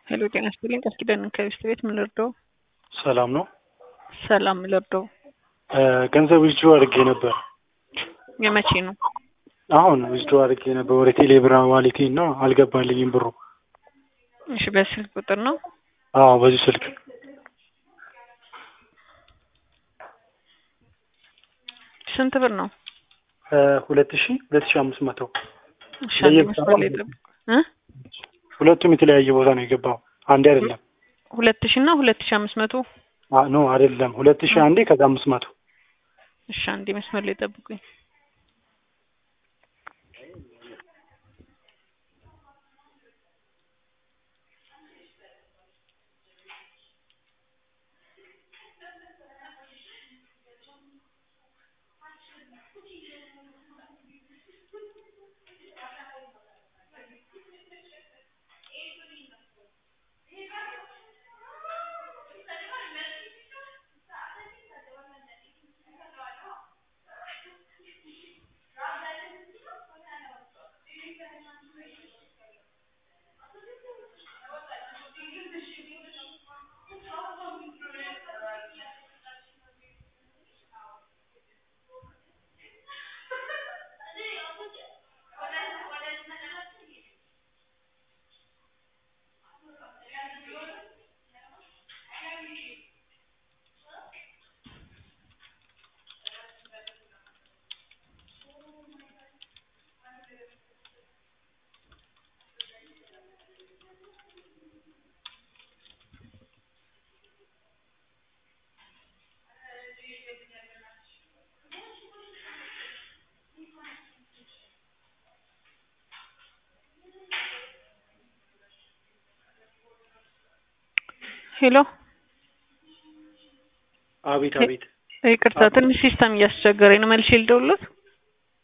ሄሎ ጤና ይስጥልኝ ቃል ኪዳን ከቤስት ቤት ምን ልርዳው? ሰላም ነው። ሰላም ምን ልርዳው? ገንዘብ ዊዝድሮ አድርጌ ነበር። የመቼ ነው? አሁን ዊዝድሮ አድርጌ ነበር ወደ ቴሌብር ዋሌቴ እና አልገባልኝም ብሩ። እሺ በስልክ ቁጥር ነው? አዎ በዚህ ስልክ ስንት ብር ነው? ሁለት ሺ ሁለት ሺ አምስት መቶ እሺ አንድ መስመር ላይ ጠብቁ እ ሁለቱም የተለያየ ቦታ ነው የገባው። አንዴ አይደለም። ሁለት ሺ እና ሁለት ሺ አምስት መቶ አ- ኖ አይደለም። ሁለት ሺ አንዴ ከዛ አምስት መቶ እሺ አንዴ መስመር ላይ ጠብቁኝ። ሄሎ አቤት አቤት። ይቅርታ ትንሽ ሲስተም እያስቸገረኝ ነው። መልሼ ልደውልዎት?